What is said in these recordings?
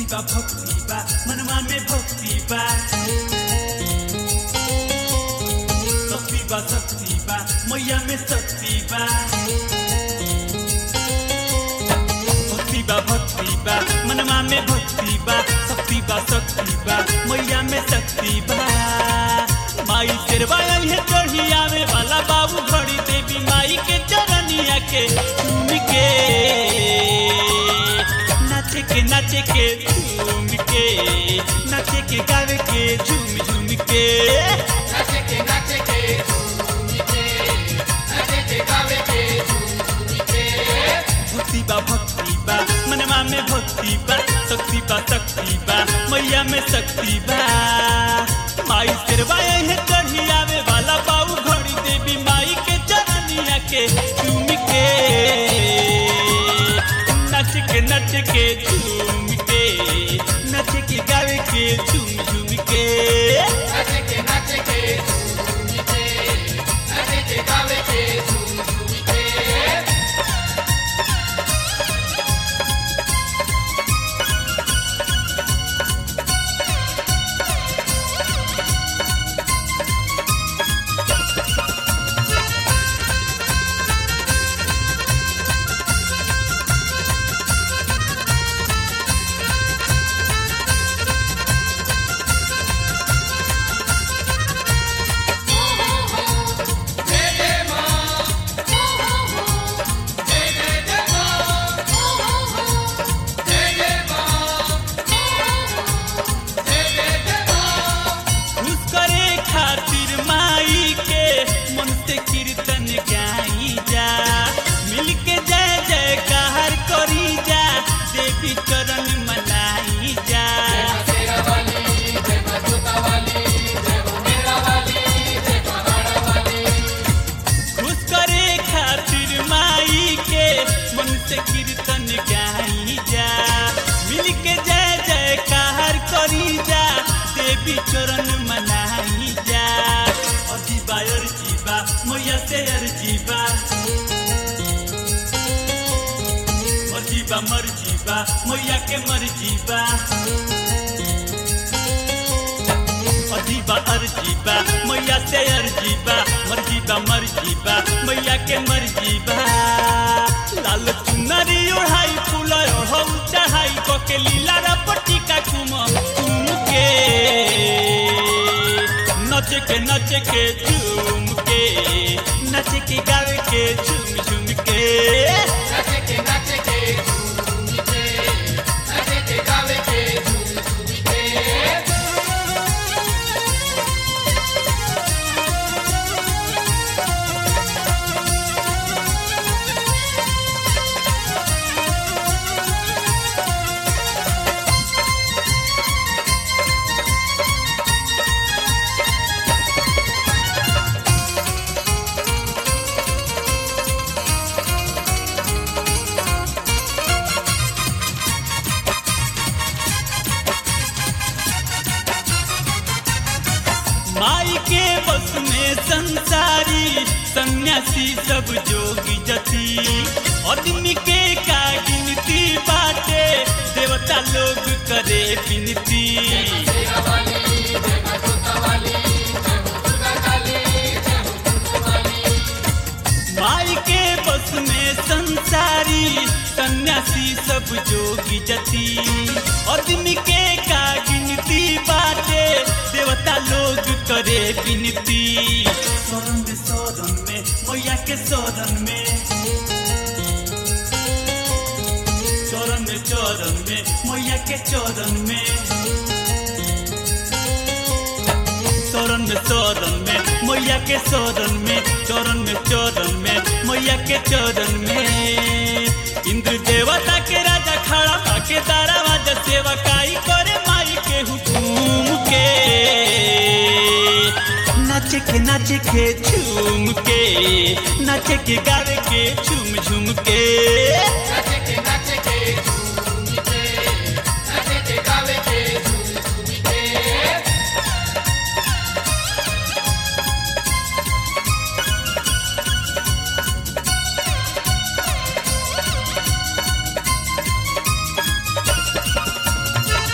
बा भक्ति बा मनवा में भक्ति बा शक्ति बा शक्ति बा मैया में शक्ति बा भक्ति बा भक्ति बा मनवा में भक्ति बा शक्ति बा शक्ति बा मैया में शक्ति बा माई शेरवा है चढ़ी आवे वाला बाबू घड़ी देवी माई के चरनिया के झूम के नाचे के नाचे के झूम के नाचे के गावे के झूम झूम के नाचे के नाचे के झूम के नाचे के गावे के झूम के भक्ति बा भक्ति बा मनवा में भक्ति बा शक्ति बा शक्ति बा मैया में शक्ति बा माई शेरवा है चढ़ी आवे वाला बाबू घड़ी देवी माई के चरनिया के झूम के नच के नच के झूम के नच के गावे के झूम झूम के नाचे के नाचे के झूम के नाचे के गावे के झूम के खुश करे खातिर माई के मन से कीर्तन गाई जा मिल के जय जयकार करी जा देवी चरण मनाई जा खुश करे खातिर माई के मन से कीर्तन गाई जा मिल के जय जयकार करी जा देवी चरण मनाई जा अजीबा अरजीबा मैया से अरजीबा अजीबा मरजीबा मैया के मरजीबा अजीबा अरजीबा मैया से अरजीबा मरजीबा मरजीबा मैया के मरजीबा लाल चुनरी ओढ़ाई फूल ओढ़ऊ चढ़ाई कके लीला रपटी का कुम कुम के नच के नच के झूम के नच के गावे के झूम झूम के नाचे के नाचे के झूम के नाचे के गावे के झूम के माई के बस में संसारी सन्यासी सब जोगी जति आदमी के का गिनती बाटे देवता लोग करे विनती माई के बस में संसारी सन्यासी सब जोगी जति आदमी के का गिनती बाटे देवता लोग करे विनती शरण में शरण में मैया के शरण में चरण में चरण में मैया के चरण में शरण में शरण में मैया के शरण में चरण में चरण में मैया के चरण में इंद्र देवता के राजा खड़ा बाके दारावाज सेवकाई करे माई के हुकुम के नाचे के नाचे के झूम के नाचे के गावे के झूम झूम के नाचे के नाचे के झूम के नाचे के गावे के झूम के रे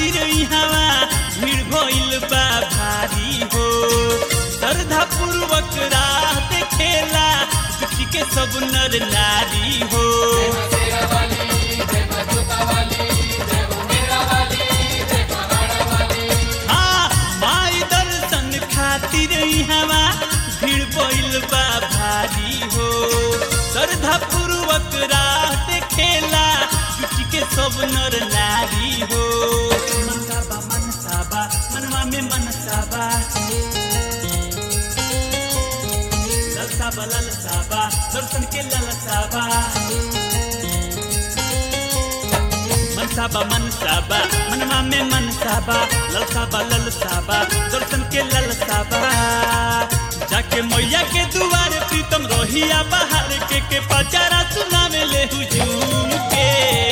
खातिर इहवा भीड़ भइल बा भारी हो श्रद्धा पूर्वक राह देखेला दुखी के सब नर नारी हो तेरा वाली जय मां जोता वाली जय हो मेरा वाली जय पहाड़ा वाली हाँ माई दर्शन खातिर इहवा भीड़ भइल बा भारी हो श्रद्धा पूर्वक राह देखेला दुखी के सब नर नारी हो मनसाबा मनसाबा मनवा में मनसाबा ललसाबा ललसाबा दर्शन के ललसाबा मनसाबा मनसाबा मनवा में मनसाबा ललसाबा ललसाबा दर्शन के ललसाबा जाके मैया के दुआरे प्रीतम रोहिया बाहर के के पचारा सुनावे ले हुजूम के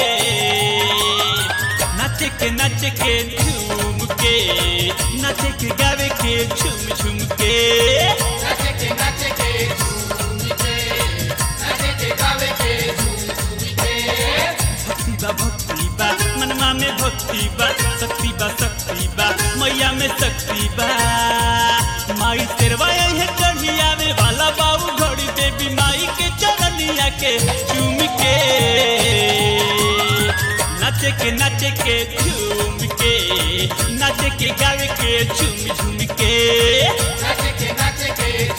नाचे के नाचे के झूम के नाचे के गावे के झूम झूम के नाचे के नाचे के झूम के नाचे के गावे के झूम के भक्ति बा भक्ति बा मनवा में भक्ति बा शक्ति बा शक्ति बा मैया में शक्ति बा माई तेरवा है चढ़ी आवे वाला बाबू घड़ी देवी माई के चरनिया के चूम के नाचे के नाचे के झूम के नाचे के गावे के झूम झूम के नाचे के नाचे के